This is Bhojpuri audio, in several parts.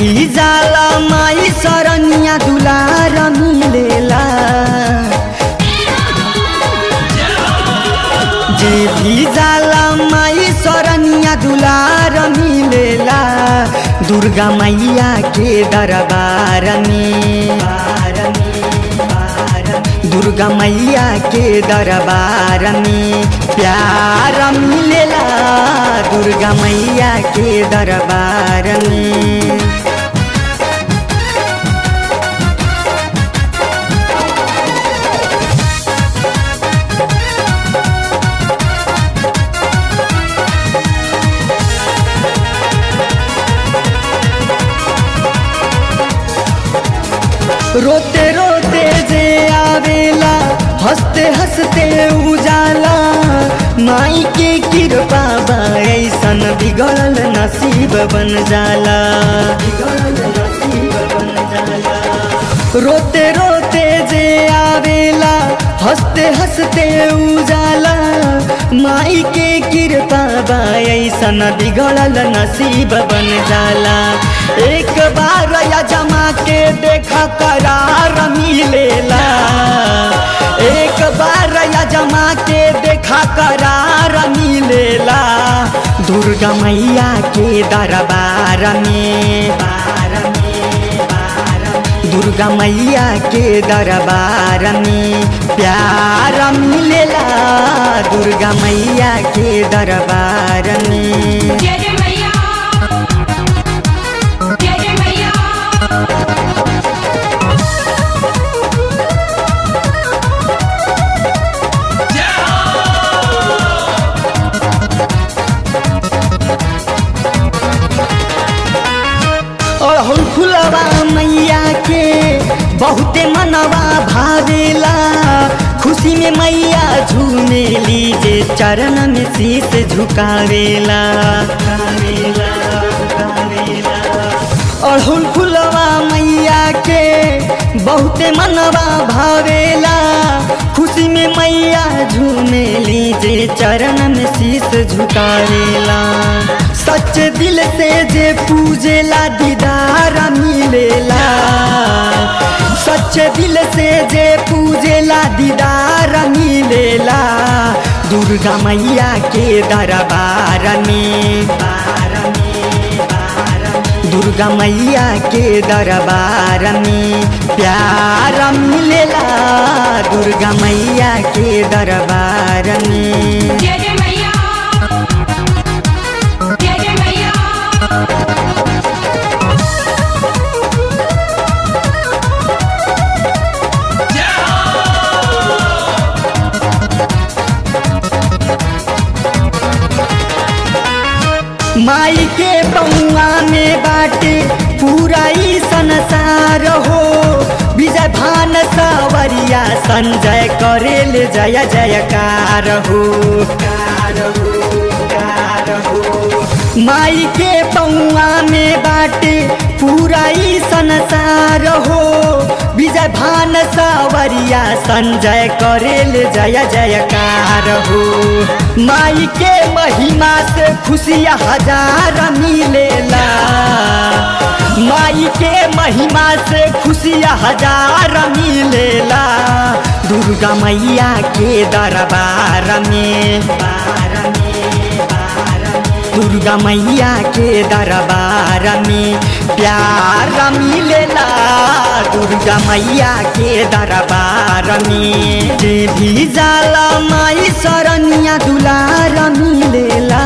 भी जाला माई सरनिया दुलार मिलेला जे भी जाला माई सरनिया दुलार मिलेला दुर्गा मैया के दरबार में दुर्गा मैया के दरबार में प्यार मिलेला दुर्गा मैया के दरबार में रोते रोते जे आवेला हंसते हंसते उजाला माई के कृपा बा ऐसन बिगड़ल नसीब बन जाला बिगड़ल नसीब बन जाला रोते रोते जे आवेला हंसते हंसते उजाला माई के कृपा बा ऐसन बिगड़ल नसीब बन जाला एक बार या जमा के देखा करार मिलेला एक बार या जमा के देखा करार मिलेला दुर्गा मैया के दरबार में बार में बार दुर्गा मैया के दरबार में प्यार मिलेला दुर्गा मैया के दरबार में जय जय मैया जय जय मैया और फुलवा मैया के बहुते मनवा भावेला खुशी में मैया झूमे लीजे चरण में शीश झुकावेला झुकावेला, झुकावेला। अड़हुल फुलवा मैया के बहुते मनवा भावेला खुशी में मैया झूमे लीजे चरण में शीश झुकावेला सच दिल से जे पूजेला दीदार मिलेला सच दिल से जे पूजेला दीदार मिलेला दुर्गा मैया के दरबार में बार में बार दुर्गा मैया के दरबार में प्यार मिलेला दुर्गा मैया के दरबार में जय जय मैया जय जय मैया माई के बउआ में बाटे पूरा ही संसार हो विजय भान सावरिया संजय करेल जय जयकार हो कार हो कार हो माई के बउआ में बाटे पूरा ही संसार हो विजय भान सावरिया संजय करेल जय जयकार हो माई के महिमा से खुशियाँ हजार मिलेला माई के महिमा से खुशियाँ हजार मिलेला दुर्गा मैया के दरबार में बार में बार में दुर्गा मैया के दरबार में प्यार मिलेला दुर्गा मैया के दरबार में जे भी जाला माई सरनिया दुलार मिलेला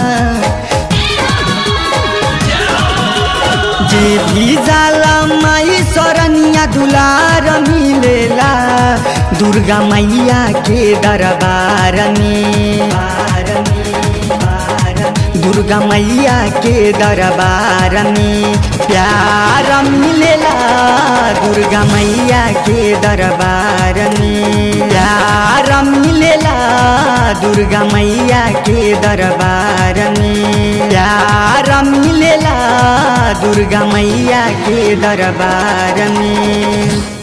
जे भी जाला माई सरनिया दुलार मिलेला दुर्गा मैया के दरबार में बार में बार दुर्गा मैया के दरबार में प्यार मिलेला दुर्गा मैया के दरबार में प्यार मिलेला दुर्गा मैया के दरबार में प्यार मिलेला दुर्गा मैया के दरबार में